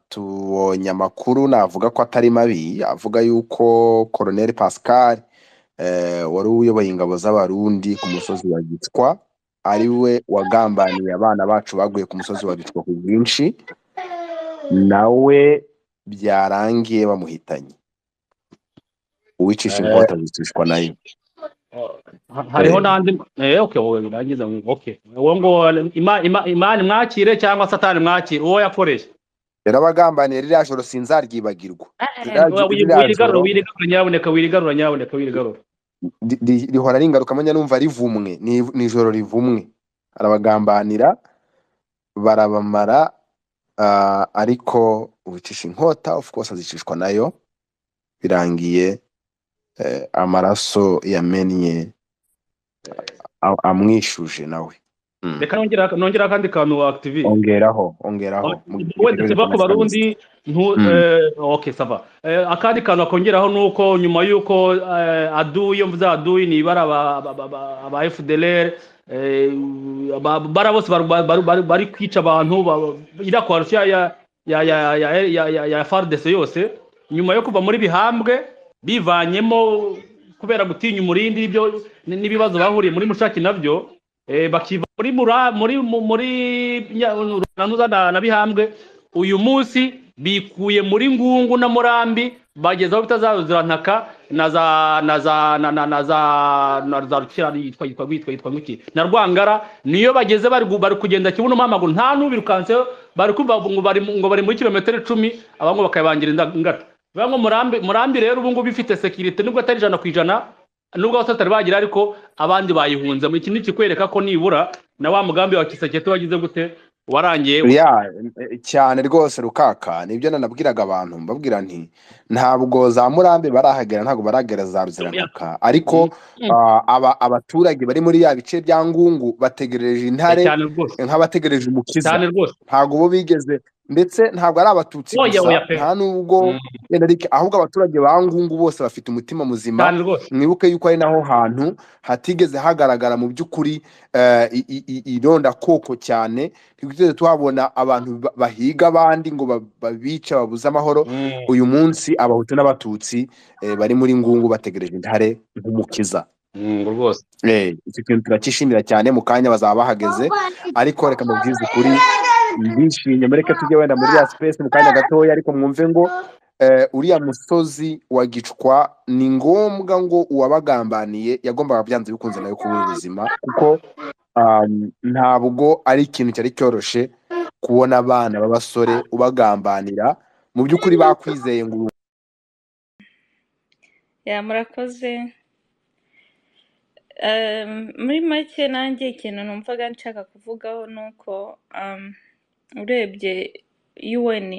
Tubonye amakuru navuga ko atari mabi, avuga yuko Colonel Pascal wari uyoboye ingabo z'Abarundi ku musozi wa Gitwa, ari we wagambaniye abana bacu baguye ku musozi wa Gitwa ku bwinshi, nawe byarangiye bamuhitanye. Uwicisha inkota azicishwa nayo. Ha- hariho n'andi eh, okay wowe birangiza ngo okay wowe ngo ima- ima- imana mwakire cyangwa satani mwakire uwo yakoresha Rero abagambaniye ririya joro sinzaryibagirwa. Ririya Oya, wi- ririya wirigarura joro wirigarura nyabuneka wirigarura nyabuneka wirigarura li- li- rihora ari ingarukamanya numva rivumwe ni ni ijoro rivumwe arabagambanira barabamara ah, ariko ubicisha inkota of course azicishwa nayo birangiye eh, amaraso yamennye a- amwishuje nawe Mm. reka nongera nongera akandi kantu wa activate ongeraho ongeraho mu we gitekerezo dusiba cya ku Nationalist. barundi ntu Mm. eh, okay sava eh, akandi kantu akongeraho nuko nyuma yuko eh, aduyi iyo mvuze aduyi ni ibara aba aba- aba- aba FDLR eh, aba- bara bose baru- baru- baru- bari kwica abantu ba- iriya koalisiyo ya ya ya ya ya ya ya FARDC yose nyuma yo kuva muri bihambwe bivanyemo kubera gutinya umurindi ibyo n- n'ibibazo bahuriye muri mushaki nabyo eh, bakiva muri mura muri mu- muri Nya- Nyanuza na na bihambwe uyu munsi bikuye muri ngungu na murambi bageze aho bitazaruzirantaka na za na za na na na za na za rukira yitwa yitwa yitwa yitwa ngiki na rwangara niyo bageze bari gu- bari kugenda kibuno mpamaguru nta n'ubirukanseho bari kumva ngo bari mu- ngo bari muri kilometero icumi abangwa bakayibangira inda- ingata bivuga ngo murambi murambi rero ubu ngubu ifite sekirite nubwo atari ijana ku ijana nubwo abasore batari bagira ariko abandi bayihunzemo iki ni ikikwereka ko nibura na wa mugambi wa kisekete wagize gute warangiye ya eh, cyane rwose rukaka nibyo nanabwiraga abantu mbabwira nti ntabwo za murambi barahagera ntabwo baragera za ruziranaka ariko ah, aba- abaturage bari muri ya bice bya ngungu bategereje Eh, intare cyane rwose nk'abategereje umukiza cyane rwose ntabwo bo bigeze ndetse ntabwo ari abatutsi oya gusa oya pe nta n'ubwo Mm, wenda ariko ahubwo abaturage ba ngungu bose bafite umutima muzima cyane rwose mwibuke yuko ari naho hantu hatigeze hagaragara mu by'ukuri eh, i- i- i- ironda koko cyane ntitwigeze tuhabona abantu ba- bahiga abandi ngo ba- babice babuze amahoro Mm, uyu munsi abahutu n'abatutsi eh, bari muri ngungu bategereje intare nk'umukiza mm, rwose Eh, icyo kintu turacyishimira cyane mu kanya bazaba bahageze ariko reka mubwize ukuri ndishimye mureke tujye wenda muri ya space mu kanya gatoya ariko mwumve ngo eh, uriya musozi wa gicwa ni ngombwa ngo uwabagambaniye yagombaga byanze bikunze nawe kubura ubuzima kuko um, ntabwo ari ikintu cyari cyoroshye kubona abana b'abasore ubagambanira mu by'ukuri bakwizeye ngo uru- ya murakoze Em, muri make nanjye ikintu numvaga nshaka kuvugaho ni uko em, urebye UN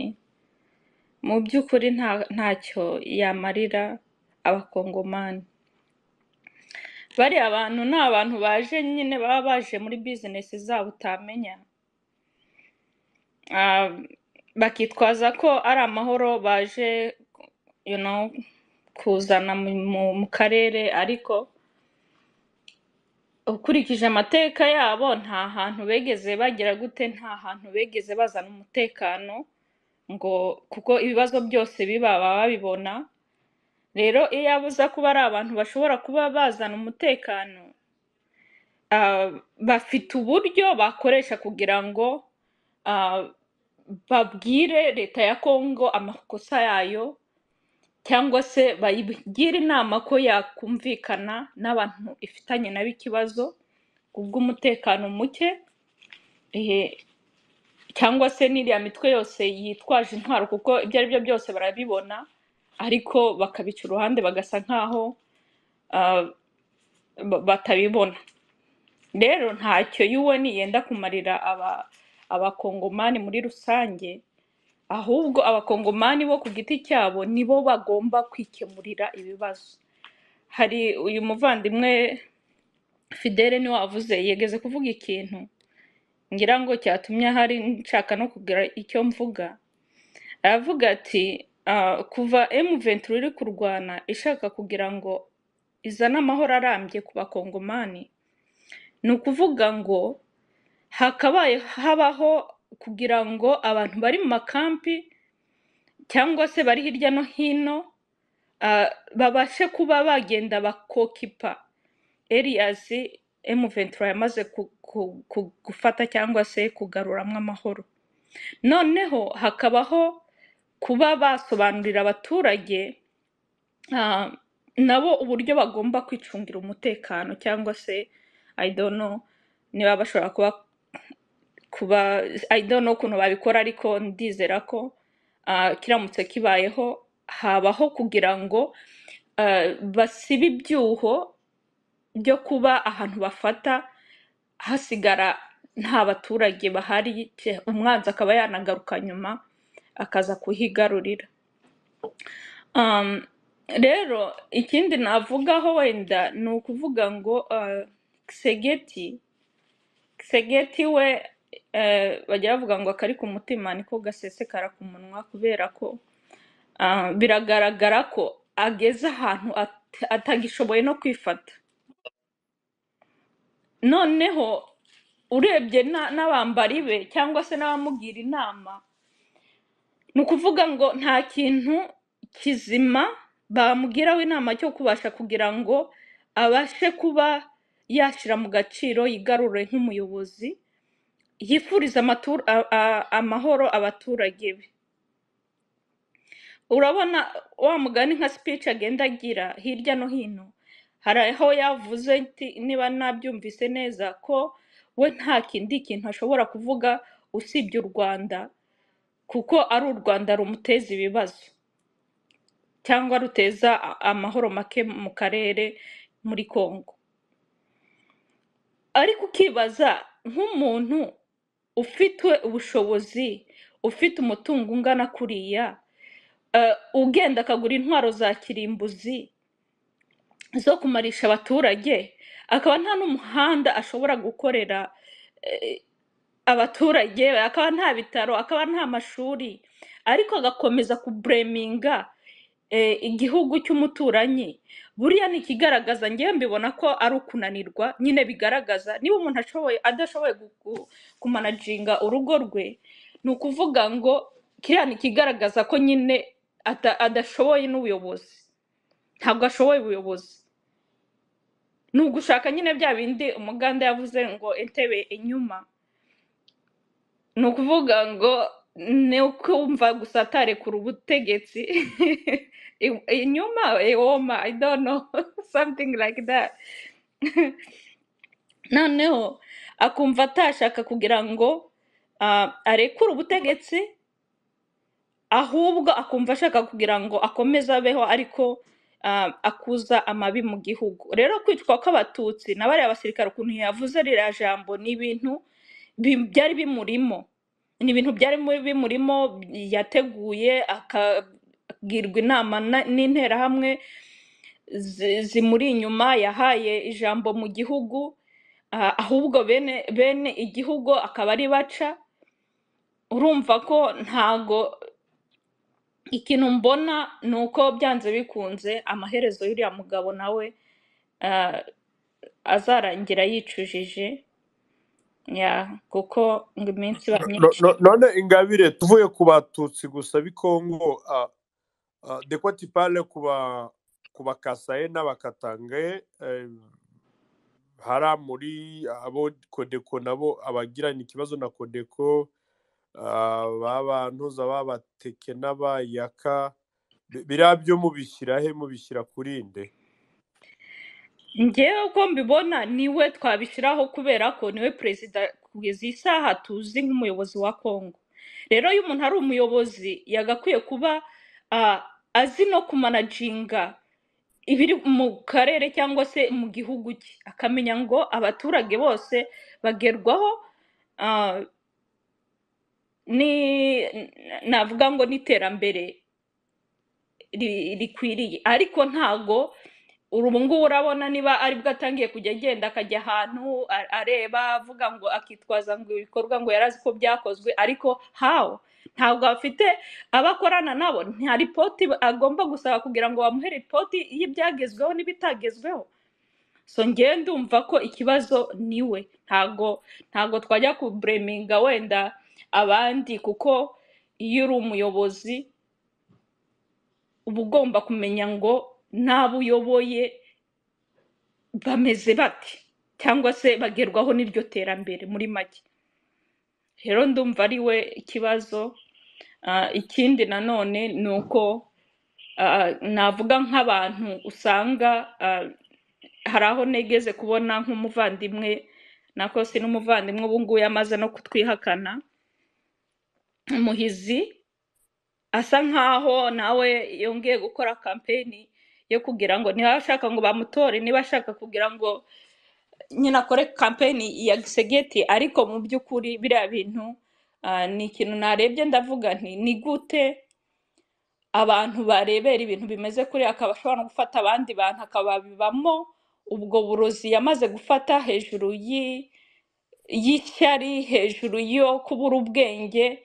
mu by'ukuri nta ntacyo yamarira abakongomani bariya bantu ni abantu baje nyine baba baje muri bizinesi zabo utamenya Ah, bakitwaza ko ari amahoro baje you know, kuzana mu mu- mu karere ariko ukurikije amateka yabo nta hantu begeze bagira gute nta hantu begeze bazana umutekano ngo kuko ibibazo byose biba baba babibona rero iyo abuza kuba ari abantu bashobora kuba bazana umutekano ah, bafite uburyo bakoresha kugira ngo ah, babwire leta ya kongo amakosa yayo cyangwa se bayigire inama ko yakumvikana n'abantu ifitanye nabo ikibazo kubw'umutekano muke ehe, cyangwa se n'iriya mitwe yose yitwaje intwaro kuko ibyo ari byo byose barabibona ariko bakabica uruhande bagasa nkaho ah, ba- batabibona rero ntacyo yuweni yenda kumarira aba- abakongomani muri rusange ahubwo abakongomani bo ku giti cyabo nibo bagomba kwikemurira ibibazo hari uyu muvandimwe fidele niwe wavuze yigeze kuvuga ikintu ngira ngo cyatumye ahari nshaka no kugira icyo mvuga aravuga ati "Ah, kuva M23 iri kurwana ishaka kugira ngo izane amahoro arambye ku bakongomani ni ukuvuga ngo hakabaye habaho kugira ngo abantu bari mu makampi cyangwa se bari hirya no hino ah, babashe kuba bagenda bakokipa eriyazi emu ventura yamaze ku- ku- ku- gufata cyangwa se kugaruramo amahoro noneho hakabaho kuba basobanurira abaturage ah, nabo uburyo bagomba kwicungira umutekano cyangwa se I don't know niba bashobora kuba kuba I don't know ukuntu babikora ariko ndizera ko ah, kiramutse kibayeho habaho kugira ngo ah, basibe ibyuho byo kuba ahantu bafata hasigara nta baturage bahari ce- umwanzi akaba yanagaruka nyuma akaza kuhigarurira Um, rero ikindi navugaho wenda ni ukuvuga ngo uh, Kisegeti Kisegeti we eh, bajya bavuga ngo akari ku mutima niko gasesekara ku munwa kubera ko ah, biragaragara ko ageze ahantu at- atagishoboye no kwifata noneho urebye na- n'abambari be cyangwa se n'abamugira inama ni ukuvuga ngo nta kintu kizima bamugiraho inama cyo kubasha kugira ngo abashe kuba yashyira mu gaciro yigarurire nk'umuyobozi yifuriza amatu- a- a- amahoro abaturage be urabona wa mugani nka speech agenda agira hirya no hino hari aho yavuze nti niba nabyumvise neza ko we nta kindi kintu ashobora kuvuga usibye u rwanda kuko ari u rwanda rumuteza ibibazo cyangwa ruteza a- amahoro make mu karere muri Kongo ariko ukibaza nk'umuntu ufite ubushobozi ufite umutungo ungana kuriya eh, ugenda akagura intwaro za kirimbuzi zo kumarisha abaturage akaba nta n'umuhanda ashobora gukorera eh, abaturage akaba nta bitaro akaba nta mashuri ariko agakomeza kubureminga eh, igihugu cy'umuturanyi buriya ni ikigaragaza ngewe mbibona ko ari ukunanirwa nyine bigaragaza niba umuntu ashoboye adashoboye gu- gu- kumanajinga urugo rwe ni ukuvuga ngo kiriya ni ikigaragaza ko nyine ata- adashoboye n'ubuyobozi ntabwo ashoboye ubuyobozi ni ugushaka nyine bya bindi umuganda yavuze ngo entebe inyuma ni ukuvuga ngo ni ukumva gusa atarekura ubutegetsi I- inyuma iwoma i don't know something like that noneho akumva atashaka kugira ngo ah, arekure ubutegetsi ahubwo akumva ashaka kugira ngo akomeze abeho ariko ah, akuza amabi mu gihugu rero kwicwa kw'abatutsi na bariya basirikare ukuntu yavuze ririya jambo ni ibintu bi- byari bimurimo ni ibintu byari mu- bimurimo yateguye akagirwa inama na- n'interahamwe zi- zimuri inyuma yahaye ijambo mu gihugu ah, ahubwo bene bene igihugu akaba ari baca urumva ko ntago ikintu mbona ni uko byanze bikunze amaherezo y'uriya mugabo nawe ah, azarangira yicujije ya kuko ngo iminsi iba No- myinshi no- none ingabire tuvuye ku batutsi gusa b'ikongo ah, ah, de quoi tu parles ku ba ku bakasaye n'abakatangaye eh, hariya muri abo kodeko nabo abagirana ikibazo na kodeko ah, ba bantuza b'abateke n'abayaka Bi- biriya byo mubishyira he mubishyira kuri nde ngewe uko mbibona niwe twabishyiraho kubera ko niwe perezida kugeza iyi saha tuzi nk'umuyobozi wa kongo rero iyo umuntu ari umuyobozi yagakwiye kuba ah, azi no kumanajinga ibiri mu karere cyangwa se mu gihugu cye akamenya ngo abaturage bose bagerwaho ah, ni navuga ngo n'iterambere ri- rikwiriye ariko ntago uru ubu ngubu urabona niba aribwo atangiye kujya agenda akajya ahantu a- areba avuga ngo akitwaza ngo ibikorwa ngo yari azi ko byakozwe ariko hawo ntabwo afite abo akorana nabo nta ripoti agomba gusaba kugira ngo bamuhe ripoti y'ibyagezweho n'ibitagezweho so ngewe ndumva ko ikibazo niwe ntago ntago twajya kubureminga wenda abandi kuko iyo uri umuyobozi uba ugomba kumenya ngo n'abo uyoboye bameze bate cyangwa se bagerwaho n'iryo terambere muri make rero ndumva ari we ikibazo Ah, ikindi nanone ni uko ah, navuga nk'abantu usanga ah, hari aho negeze kubona nk'umuvandimwe nako si n'umuvandimwe ubu nguyu amaze no kutwihakana umuhizi asa nk'aho nawe yongeye gukora kampeni yo kugira ngo niba ashaka ngo bamutore niba ashaka kugira ngo nyine akore kampeni ya gisegeti ariko mu by'ukuri biriya bintu ah, ni ikintu narebye ndavuga nti ni gute abantu barebera ibintu bimeze kuriya akaba ashobora no gufata abandi bantu akababibamo ubwo burozi yamaze gufata hejuru y'i- y'ishyari hejuru yo kubura ubwenge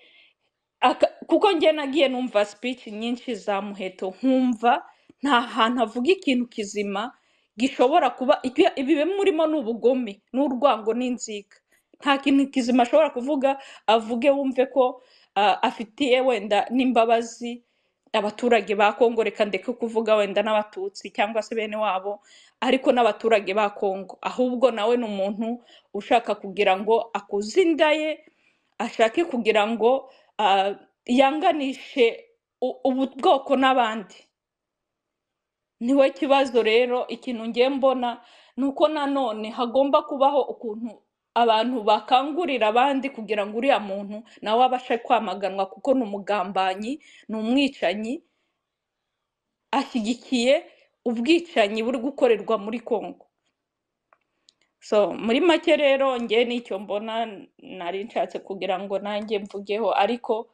aka- kuko njye nagiye numva speech nyinshi za muheto nkumva nta hantu avuga ikintu kizima gishobora kuba ibyo- ibi bimurimo ni ubugome n'urwango n'inzika nta kintu kizima ashobora kuvuga avuge wumve ko ah, afitiye wenda n'imbabazi abaturage ba kongo reka ndeke kuvuga wenda n'abatutsi cyangwa se bene wabo ariko n'abaturage ba kongo ahubwo nawe ni umuntu ushaka kugira ngo akuze inda ye ashake kugira ngo ah, yanganishe u- ubu bwoko n'abandi niwe kibazo rero ikintu ngiye mbona ni uko nanone hagomba kubaho ukuntu abantu bakangurira abandi kugira ngo uriya muntu nawe abashe kwamaganwa kuko ni umugambanyi ni umwicanyi ashyigikiye ubwicanyi buri gukorerwa muri kongo so muri make rero njye nicyo mbona nari nshatse kugira ngo nanjye mvugeho ariko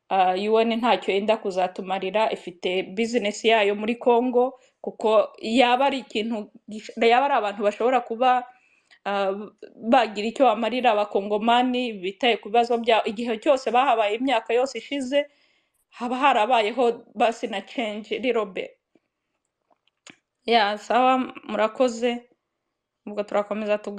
ah, UN ntacyo yenda kuzatumarira ifite bizinesi yayo muri Congo kuko yaba ari ikintu gish- yaba ari abantu bashobora kuba ah, bagira icyo bamarira abakongomani bitaye ku bibazo byabo igihe cyose bahabaye imyaka yose ishize haba harabayeho basi na change rirobe ya sawa murakoze ubwo turakomeza tuga